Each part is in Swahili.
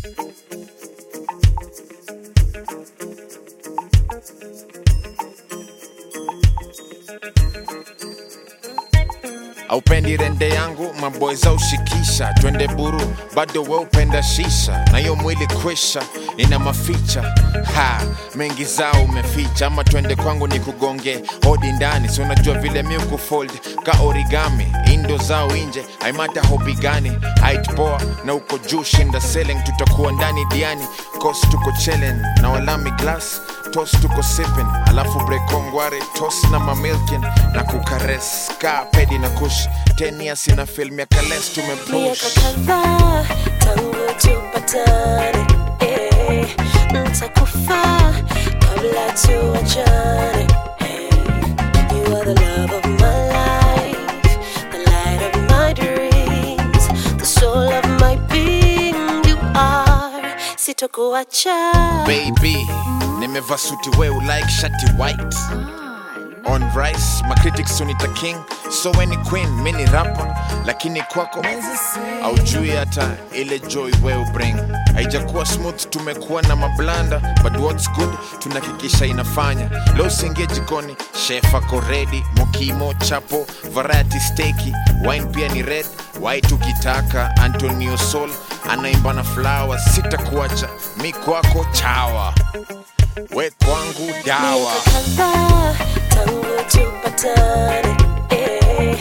aupendi rende yangu maboyza ushikisha twende buru bado we upenda shisha na hiyo mwili kwisha ina maficha ha mengi zao umeficha ama twende kwangu ni kugonge hodi ndani si unajua vile mi kufold ka origami indo zao inje aimata hobi gani height poa na uko juu shinda selling tutakuwa ndani diani kos tuko chelen na walami glass tos tuko sipping alafu brekongware tos na mamilkin na kukares ka pedi na kush tenia sina film ya kales miaka tumepush kadhaa tangu tupatane eh, ntakufa kabla tuachane eh, you are the love of my life the light of my dreams the soul of my being you are sitokuacha baby nimeva suti we ulike shati white on rice macritics unita king so weni queen mini rapa lakini kwako aujui hata ile joy we ubring haijakuwa smooth tumekuwa na mablanda but what's good tunahakikisha inafanya leo usiingie jikoni chef ako redi mokimo chapo variety steki wine pia ni red white ukitaka antonio sol anaimba na flower sitakuacha mi kwako chawa we kwangu dawa miaka kadhaa tangu tupatane eh,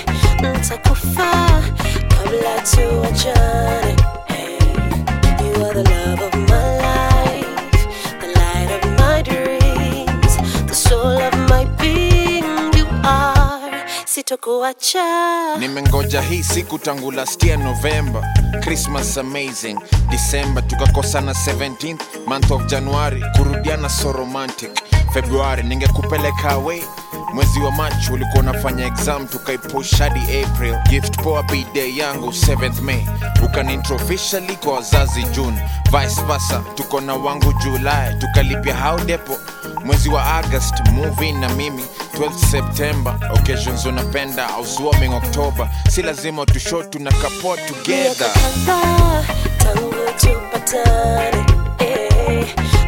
ntakufa kabla tuachane eh, you are the love of my life the light of my dreams the soul of my being you are sitokuacha nimengoja hii siku tangu last year november christmas amazing december tukakosana 17th month of january kurudiana so romantic february ningekupeleka away mwezi wa march ulikuwa unafanya exam tukaipush hadi april gift poa bday yangu 7th may ukanintro officially kwa wazazi june vice versa tuko na wangu julai tukalipia how depo mwezi wa august movie na mimi 12 september occasions unapenda au swarming october si lazima tusho tuna kapoa miaka together kadhaa tangu tupatane eh,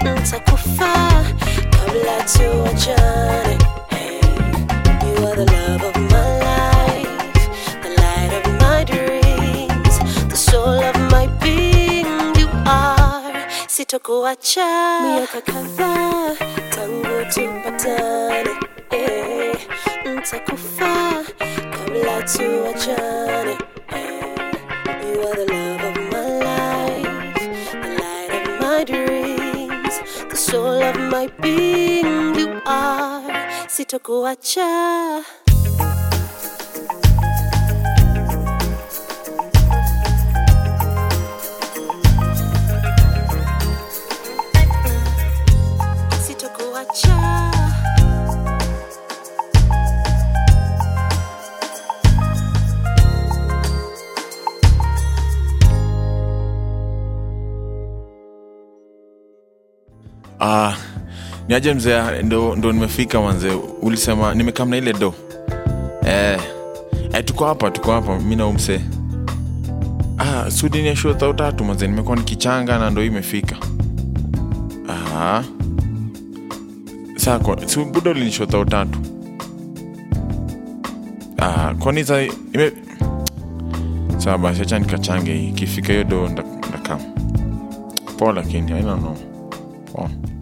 ntakufa kabla tuachane eh, you are the love of my life the light of my dreams the soul of my being you are sitokuacha miaka kadhaa tangu tupatane eh, ntakufa kabla tuachane eh, you are the love of my life, the light of my dreams, the soul of my being. You are sitokuacha. Sitokuacha. Ah, niaje mzee, ndo, ndo nimefika manze. Ulisema nimekam na ile do eh, eh, tuko hapa tuko hapa mi na huyu msee ah, sudi ni show thao tatu manze, nimekuwa nikichanga na ndo hii imefika. Ah, saa kwa si buda ulinishow thao tatu ah, kwani za ime sawa basi, acha nikachange hii, ikifika hiyo do ndakam poa, lakini I don't know poa.